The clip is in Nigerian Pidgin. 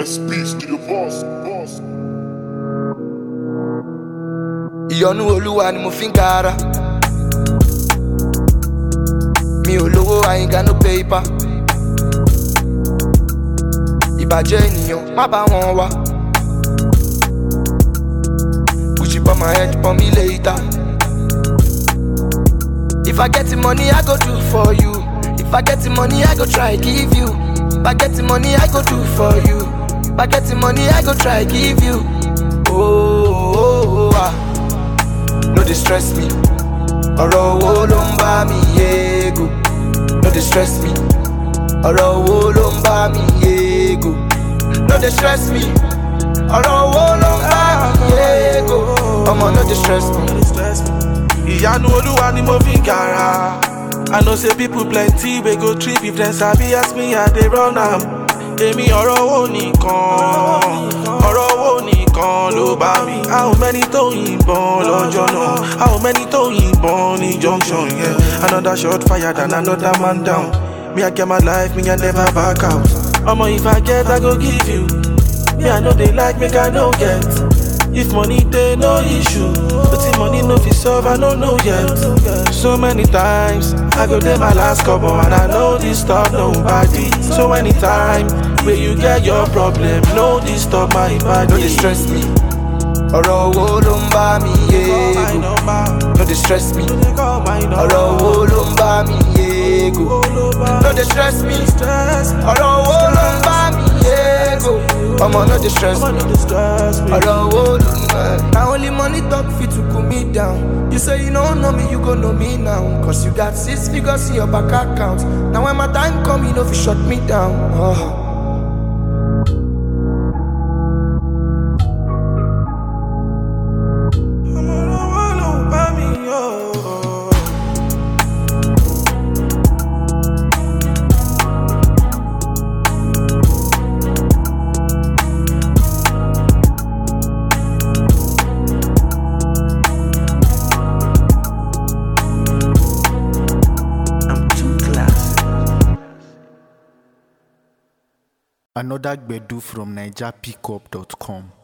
SP Studio Boss, Boss. ìyọnu olúwa ni mo fi ń gara mi ò lówó I ain't got no paper ìbàjẹ́ ènìyàn má bá wọn wá Gucci for my head for me later if I get the money I go do for you if I get the money I go try give you if I get the money I go do for you if I get the money I go try give you oh, oh, oh, oh ah. no dey stress me ọ̀rọ̀ owó ló ń bá mi yéego no dey stress me ọ̀rọ̀ owó ló ń bá mi yéego no dey stress me ọ̀rọ̀ owó ló ń bá mi yéego ọmọ no dey stress me. ìyanu olúwa ni mo fi ń gara i know say people plenty wey go trip if dem sabi ask me i dey run am èmi ọ̀rọ̀ owó nìkan ọ̀rọ̀ owó nìkan ló bá mi how many tó yìnbọn lọ́jọ́ náà how many tó yìnbọn ní junction yẹn another shot fired and another man down me i get my life me i never back out ọmọ if i get i go give you me i no dey like make i no get. If money dey no issue, but if money no fit solve, I no know yet. So many times I go dey my last couple and I no disturb nobody. So anytime where you get your problem, no disturb my body. no dey stress me ọ̀rọ̀ owó ló ń bá mi yéego no dey stress me ọ̀rọ̀ owó ló ń bá mi yéego no dey stress me ọ̀rọ̀ owó ló ń bá mi yéego ọmọ no dey stress me ọ̀rọ̀ owó ló ń bá mi. na only money talk fit to cool me down you say you no know me you go know me now cause you got six figures in your bank account na when my time come you no fit shut me down. Oh. Another Gbedu from NigerPickup.com.